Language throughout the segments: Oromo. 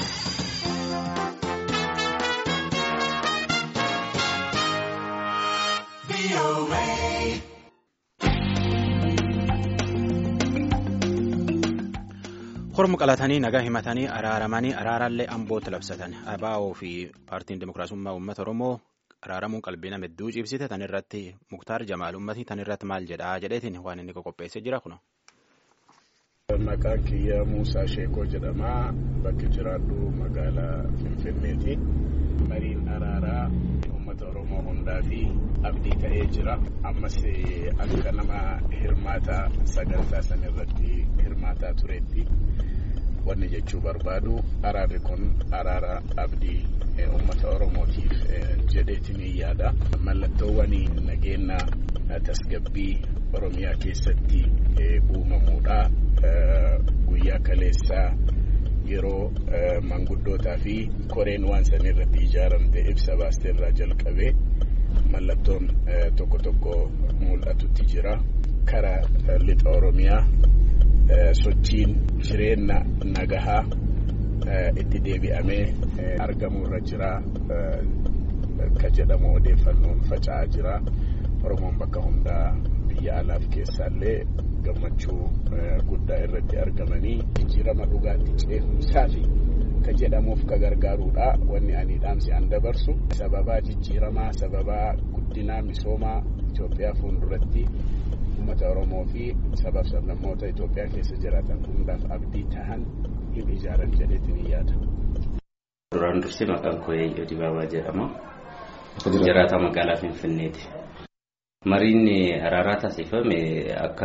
Hormu qalatanii nagaa himatanii araaramanii araaraallee ambootti labsatan ABO fi paartiin dimokiraasummaa uummata Oromoo araaramuun qalbii nama hedduu cibsite tan irratti Muktaar Jamaal uummatni tan irratti maal jedhaa jedheetiin waan inni qopheessee jira kuno. Maqaan kiyya Muusaa Sheekoo jedhama. Bakki jiraadhu magaalaa Finfinneeti. Mariin araaraa uummata Oromoo hundaa fi abdii ta'ee jira. Ammas akka nama hirmaata sagantaa san irratti hirmaataa turetti wanni jechuu barbaadu araarri kun araara abdii uummata Oromootiif jedheetiin yaada. Mallattoowwan nageenya tasgabbii Oromiyaa keessatti uumamuudha. Guyyaa kaleessaa yeroo manguddootaa fi koreen waan san irratti ijaaramte ibsa baasteerraa jalqabee mallattoon tokko tokko mul'atutti jira. Karaa lixa Oromiyaa sochiin jireenya nagahaa itti deebi'amee argamurra jira. Ka jedhamu odeeffannoon faca'aa jira. Oromoon bakka hundaa biyya alaaf keessaallee gammachuu guddaa irratti argamanii jijjiirama dhugaatti ceehumsaa fi ka jedhamuuf ka gargaaruudha wanni ani dhaamsi an dabarsu sababaa jijjiiramaa sababaa guddinaa misoomaa Itoophiyaa fuulduratti uummata Oromoo fi sabaaf sablammoota Itoophiyaa keessa jiraatan hundaaf abdii tahan hin ijaaran jedheetiin yaada. Duraan dursee maqaan koo Eeyyoo Dibaabaa jedhama. Jiraata magaalaa Finfinneeti. Mariin araaraa taasifame akka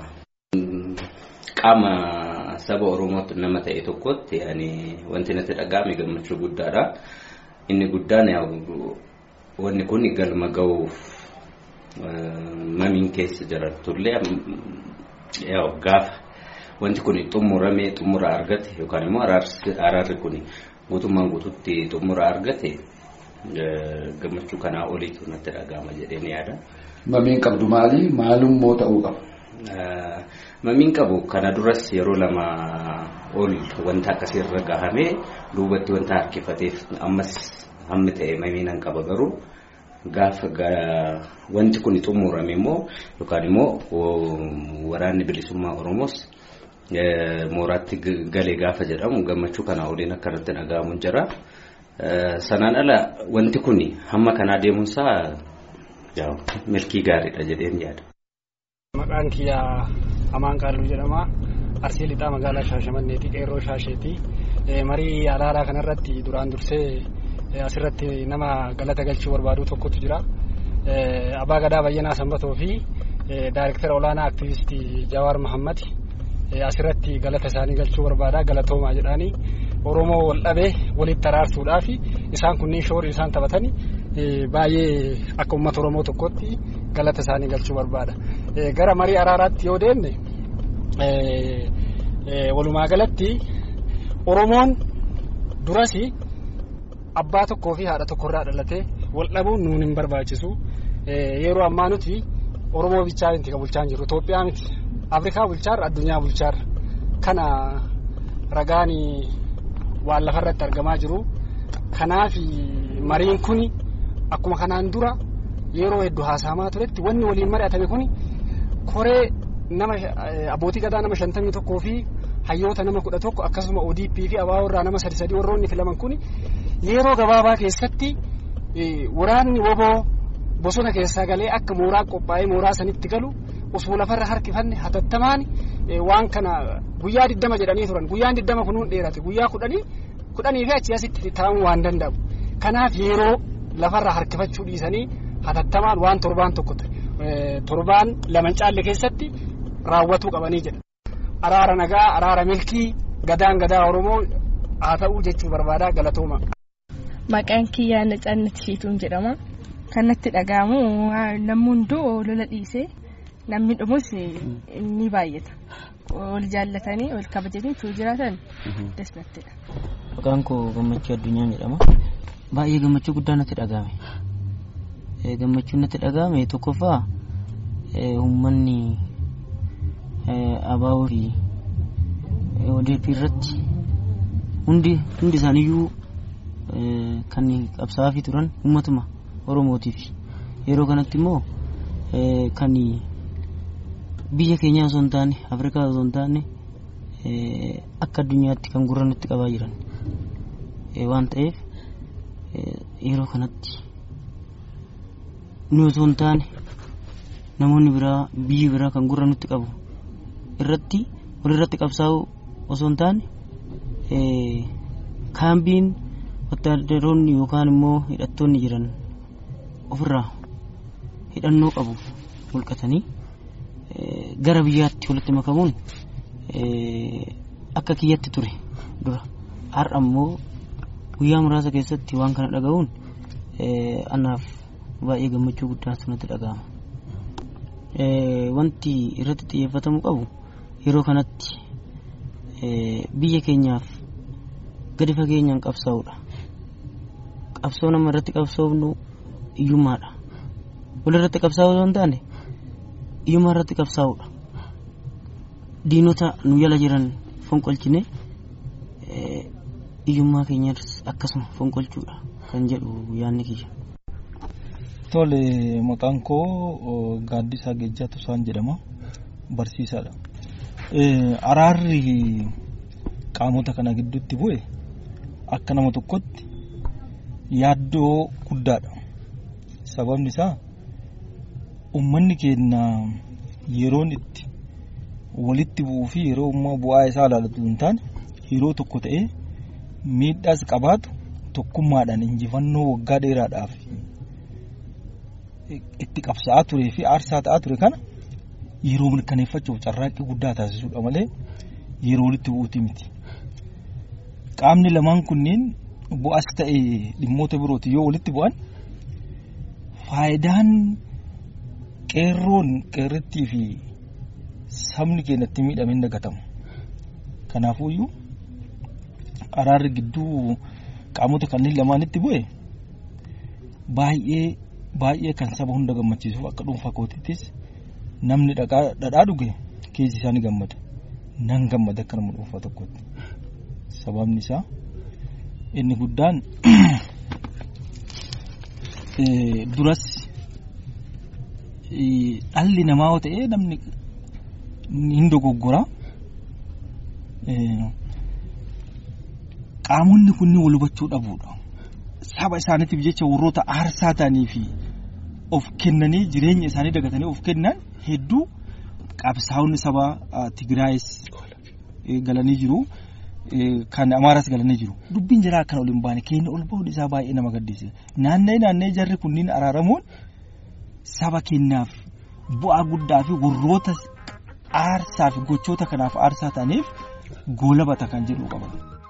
qaama saba Oromootti nama ta'e tokkotti wanti natti dhaga'ame gammachuu guddaadha. Inni guddaan wanni kun galma ga'uuf mamiin keessa jiraatullee gaafa wanti kun xumuramee xumura argate yookaan immoo araarri kun guutummaan guututti xumura argate gammachuu kanaa oliitu natti dhaga'ama jedheen yaada. Mamiin qabdu maali? Maalummoo ta'uu qaba? Mamiin qabu kana duras yeroo lama ol wanta akkasiirra gahamee duubatti wanta harkifateef ammas hammi ta'e mamiin an qaba garuu gaafa wanti kun xumurame immoo yookaan immoo waraanni bilisummaa Oromoos mooraatti galee gaafa jedhamu gammachuu kanaa oliin akkanatti dhaga'amu jira. Sanaan ala wanti kun hamma kanaa deemuunsaa milkii gaariidha jedheen yaada. Maqaan kiyyaa Amaan Qaalluu jedhama. Arsii lixaa magaalaa Shaashamanneeti. Qeerroo Shaasheeti. Marii araaraa kanarratti duraan dursee asirratti nama galata galchuu barbaadu tokkotu jira. Abbaa Gadaa Bayyanaa Sanbatoo fi Daayirektara olaanaa aktivistii Jawaar Mahammad asirratti galata isaanii galchuu barbaada. Galatoomaa jedhaanii Oromoo wal dhabee walitti araarsuudhaaf isaan kunniin shoorii isaan taphatan baay'ee akka uummata Oromoo tokkotti galata isaanii galchuu barbaada. Gara marii araaraatti yoo deemne walumaa galatti Oromoon duras abbaa tokkoo fi haadha tokkorraa dhalatee wal dhabuun nuun hin barbaachisu. Yeroo ammaa nuti Oromoo bichaa miti kan bulchaa jiru. Itoophiyaa miti. Afrikaa bulchaarra addunyaa bulchaarra. Kana ragaan waan lafarratti argamaa jiru. Kanaaf mariin kun akkuma kanaan dura yeroo hedduu haasamaa turetti wanni waliin mari'atame kun koree nama abbootii gadaa nama shantamii tokkoo fi hayyoota nama kudha tokko akkasuma ODP fi ABO irraa nama sadi sadii warroonni filaman kun yeroo gabaabaa keessatti waraanni woboo bosona keessaa galee akka mooraa qophaa'ee mooraa sanitti galu osoo lafarra harkifanne hatattamaan waan kana guyyaa diddama jedhanii turan guyyaan diddama kunuun dheerate guyyaa kudhanii kudhanii fi achii asitti taa'uu waan danda'u kanaaf yeroo lafarra harkifachuu dhiisanii hatattamaan waan torbaan tokko torbaan lama caalle keessatti raawwatuu qabanii jedha. Araara nagaa araara milkii gadaan gadaa Oromoo haa ta'uu jechuu barbaadaa galatooma. Maqaan kiyyaa Nacaannat Shiituun jedhama. Kanatti dhaga'amu namni hunduu lola dhiisee namni dhumus ni baay'ata. Wal jaallatanii wal kabajanii tuu jiraatan dasnattidha. Maqaan koo gammachuu addunyaa jedhama. Baay'ee gammachuu guddaa natti dhaga'ame. Gammachuun natti dhaga'ame tokkoffaa uummanni ABO fi ODP irratti hundi hundi isaaniiyyuu kan qabsaa'aa turan uummatuma oromootiif yeroo kanatti immoo kan biyya keenyaa osoo hin taane afrikaa osoo hin taane akka addunyaatti kan gurra nutti qabaa jiran waan ta'eef yeroo kanatti nu osoo hin taane namoonni biraa biyyi biraa kan gurra nutti qabu irratti walirratti qabsaa'u osoo hin taane kaambiin wattaadaroonni yookaan immoo hidhattoonni jiran ofirraa hidhannoo qabu mulqatanii gara biyyaatti walitti makamuun akka kiyyatti ture dura har'a immoo guyyaa muraasa keessatti waan kana dhaga'uun anaaf baay'ee gammachuu guddaatu natti dhaga'ama. Wanti irratti xiyyeeffatamuu qabu yeroo kanatti biyya keenyaaf gadi fageenyaan qabsaa'uudha. Qabsoo nama irratti qabsoofnu iyyummaadha. Wal irratti qabsaa'uu yoo hin taane iyyummaa irratti qabsaa'uudha. Diinota nu jala jiran fonqolchine iyyummaa keenyas akkasuma fonqolchuudha kan jedhu yaadni kiyya. Tole maqaan koo Gaaddisaa Geejjaa Tusaan jedhama. Barsiisaadha. Araarri qaamota kana gidduutti bu'e akka nama tokkotti yaaddoo guddaadha. Sababni isaa uummanni keenya yeroon itti walitti bu'uu fi yeroo immoo bu'aa isaa ilaalatu hin taane yeroo tokko ta'ee miidhaas qabaatu tokkummaadhaan injifannoo waggaa dheeraadhaaf itti qabsaa'aa turee fi aarsaa ta'aa ture kana yeroo mirkaneeffachuuf carraaqqii guddaa taasisuudha malee yeroo walitti bu'uuti miti. Qaamni lamaan kunneen bu'aas ta'e dhimmoota birooti yoo walitti bu'an faayidaan qeerroon qeerrittii fi sabni keenyatti miidhame hin dagatamu. Kanaafuyyuu araarri gidduu qaamota kanneen lamaanitti bu'e baay'ee baay'ee kan saba hunda gammachiisuuf akka dhuunfaa kootiittis namni dhadhaa dhuge keessi isaa ni gammada. Nan gammada akka nama dhuunfaa tokkotti. Sababni isaa inni guddaan duras dhalli namaa yoo ta'e namni hin dogoggora. Qaamonni kunniin wal hubachuu dhabuudha. Saba isaaniitiif jecha warroota aarsaa ta'anii fi of kennanii jireenya isaanii dagatanii of kennan hedduu qabsaa'onni saba Tigraayis galanii jiru. Kan Amaaraas galanii jiru. Dubbiin jiraa akkana ol hin baane keenya ol bahuun isaa baay'ee nama gaddisiisa. Naanna'ee naanna'ee jarri kunniin araaramuun saba keenyaaf bu'aa guddaa fi warroota aarsaa fi gochoota kanaaf aarsaa ta'aniif goolabata kan jedhu qaba.